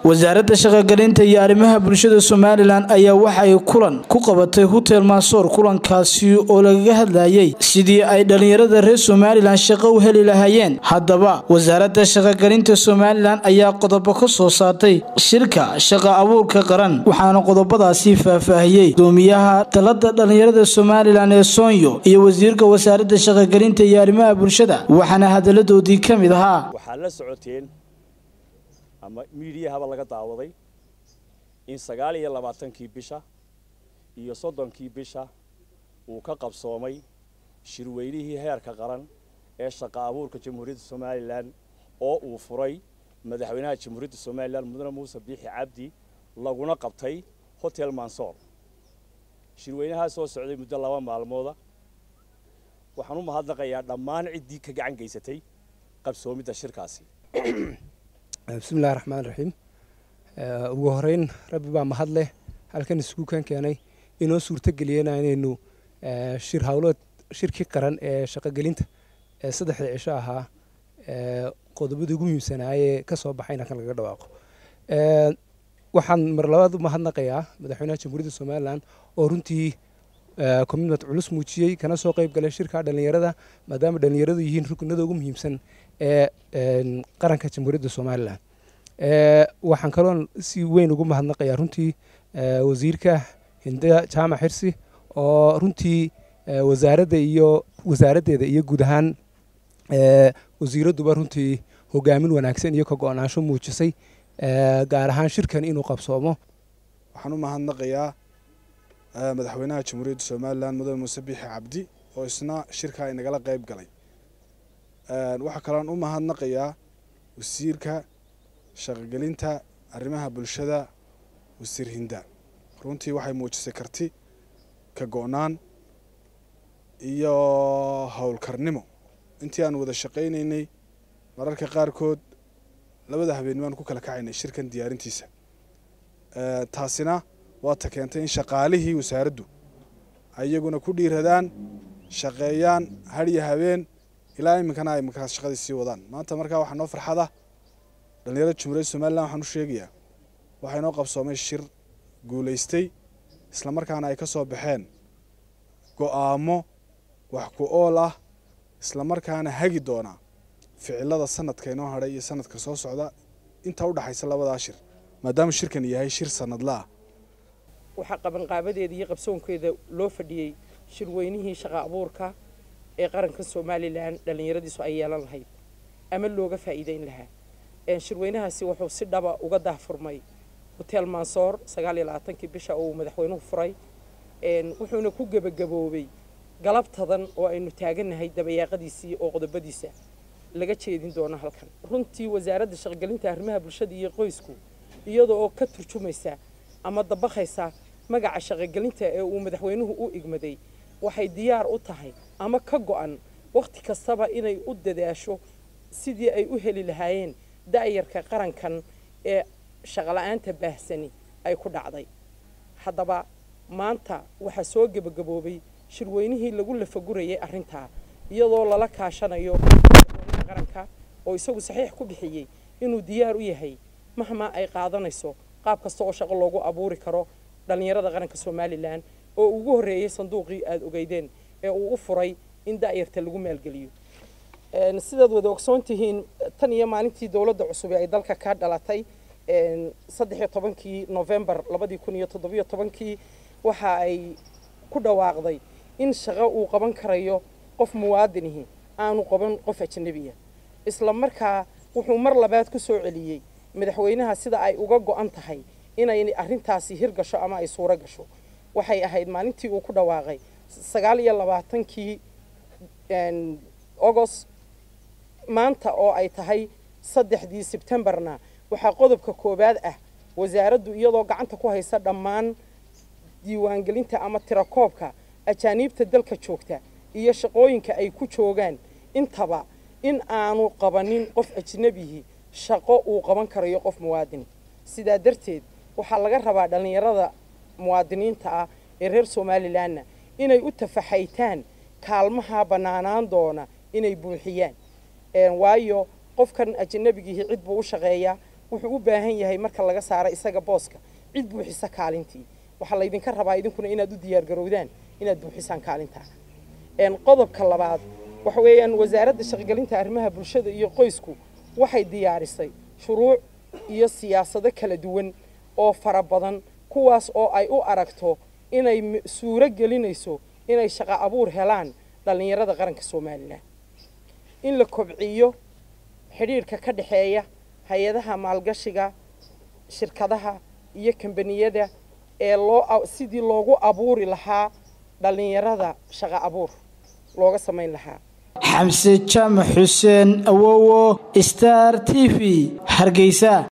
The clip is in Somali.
wasaaradda shaqogelinta iyo arrimaha bulshada somalilan ayaa waxay kulan ku qabatay hotel maasoor kulankaasi oo lagaga hadlayay sidii ay dhallinyarada reer somalilan shaqo u heli lahaayeen haddaba wasaaradda shaqogelinta somalilan ayaa qodobo ka soo saartay shirka shaqa abuurka qaran waxaana qodobadaasi faahfaahiyey gudoomiyaha dalada dhallinyarada somalilan ee soonyo iyo wasiirka wasaaradda shaqogelinta iyo arrimaha bulshada waxaana hadaladoodii ka mid ahaa waxaad la socoteen ama miidiyahaba laga daawaday in sagaal iyo labaatankii bisha iyo soddonkii bisha uu ka qabsoomay shirweynihii heerka qaran ee shaqa abuurka jamhuuriyadda somalilan oo uu furay madaxweynaha jamhuuriyadda somalilan mudane muuse biixi cabdi laguna qabtay hotel mansoor shirweynahaa soo socday muddo laba maalmooda waxaan u mahadnaqayaa dhammaan ciddii ka gacan geysatay qabsoomidda shirkaasi bismillahi raxmaan raxiim ugu horeyn rabbi baa mahad leh halkan isugu kan keenay inoo suurtogeliyena inaynu shir hawlood shirkii qaran ee shaqogelinta ee saddexda cisho ahaa qodobadii ugu muhiimsanaayee ka soo baxayna kan lagaga dhawaaqo waxaan mar labaad u mahadnaqayaa madaxweynaha jamhuuriyadda somalilan oo runtii commitment culus muujiyey kana soo qayb galay shirka dhallinyarada maadaama dhallinyaradu yihiin rukunada ugu muhiimsan ee qaranka jamhuuriyadda somalilan waxaan kaloon si weyn ugu mahadnaqayaa runtii wasiirka hinda jaamac xirsi oo runtii wasaaradda iyo wasaaraddeeda iyo guud ahaan wasiiradduba runtii hogaamin wanaagsan iyo ka go-naansho muujisay gaar ahaan shirkan inuu qabsoomo waxaan u mahadnaqayaa madaxweynaha jamhuuriyadda somalilan mudane muuse biixi cabdi oo isna shirkaa inagala qayb galay waxaa kaloon u mahadnaqayaa wasiirka shaqogelinta arrimaha bulshada wasiir hinda runtii waxay muujisay karti ka go-naan iyo howlkarnimo intii aan wada shaqaynaynay mararka qaarkood labada habeennimaan ku kala kacaynay shirkan diyaarintiisa taasina waata keentay in shaqaalihii wasaaraddu ayaguna ku dhiiradaan shaqeeyaan hadhiyo habeen ilaa iminkana ay markaas shaqadii sii wadaan maanta markaa waxaa noo farxada dhallinyarada jamhuuriyadda somalilan waxaan u sheegayaa waxaa inoo qabsoomay shir guulaystay islamarkaana ay ka soo baxeen go'aamo wax ku ool ah islamarkaana hagi doona ficilada sanadka inoo hadhay iyo sanadka soo socda inta u dhaxaysa labadaa shir maadaama shirkan yahay shir sanadlaah waxaa qabanqaabadeeda iyo qabsoonkeeda loo fadhiyey shirweynihii shaqa abuurka ee qaranka somalilan dhallinyaradiisu ay yeelan lahayd ama looga faa'iideyn lahaa shirweynahaasi wuxuu si dhaba uga daahfurmay hotel mansoor sagaal iyo labaatankii bisha oo uu madaxweynuhu furay wuxuuna ku gebagaboobay galabtadan oo aynu taagannahay dabayaaqadiisii oo qodobadiisa laga jeedin doono halkan runtii wasaaradda shaqogelinta arrimaha bulshada iyo qoysku iyada oo ka turjumaysa ama dabaqaysa magaca shaqogelinta ee uu madaxweynuhu u igmaday waxay diyaar u tahay ama ka go-an wakhti kastaba inay u dadaasho sidii ay u heli lahaayeen da'yarka qarankan ee shaqola'aanta baahsani ay ku dhacday haddaba maanta waxaa soo gebagaboobay shirweynihii lagu lafagurayay arrintaa iyadoo lala kaashanayo madaxweynaha qaranka oo isagu saxiix ku bixiyey inuu diyaar u yahay mahmaa ay qaadanayso qaab kasta oo shaqo loogu abuuri karo dhallinyarada qaranka somalilan oo ugu horreeyey sanduuqii aada ogeydeen ee uu u furay in da'yarta lagu maalgeliyo sidaad wada ogsoon tihiin tan iyo maalintii dowladda cusub ee ay dalka ka dhalatay saddex iyo tobankii novembar labadii kun iyo toddobiyo tobankii waxa ay ku dhawaaqday in shaqo uu qaban karayo qof muwaadinihi aanu qaban qof ajnabiya isla markaa wuxuu mar labaad ku soo celiyey madaxweynaha sida ay uga go-an tahay inay arrintaasi hirgasho ama ay suuro gasho waxay ahayd maalintii uu ku dhawaaqay sagaal iyo labaatankii agost maanta oo ay tahay saddexdii sebtembarna waxaa qodobka koowaad ah wasaaraddu iyadoo gacanta ku haysa dhammaan diiwaangelinta ama tirakoobka ajaaniibta dalka joogta iyo shaqooyinka ay ku joogaan intaba in aanu qabanin qof ajnebihi shaqo uu qaban karayo qof muwaadini sidaa darteed waxaa laga rabaa dhallinyarada muwaadiniinta ah ee reer somalilanna inay u tafaxaytaan kaalmaha bannaanaan doona inay buuxiyaan waayo qofkan ajnabigihii cid buu u shaqeeyaa wuxuu u baahan yahay marka laga saaro isaga booska cid buuxisa kaalintii waxaa laydinka rabaa idinkuna inaad u diyaargarowdaan inaad buuxisaan kaalintaa qodobka labaad waxa weeyaan wasaaradda shaqogelinta arrimaha bulshada iyo qoysku waxay diyaarisay shuruuc iyo siyaasado kala duwan oo fara badan kuwaas oo ay u aragto inay suuro gelinayso inay shaqo abuur helaan dhallinyarada qaranka somalilan in la kobciyo xidhiirhka ka dhexeeya hay-adaha maalgashiga shirkadaha iyo kambaniyada ee loo sidii loogu abuuri lahaa dhallinyarada shaqo abuur looga samayn lahaa xamse jaamac xuseen awowo star t v hargeysa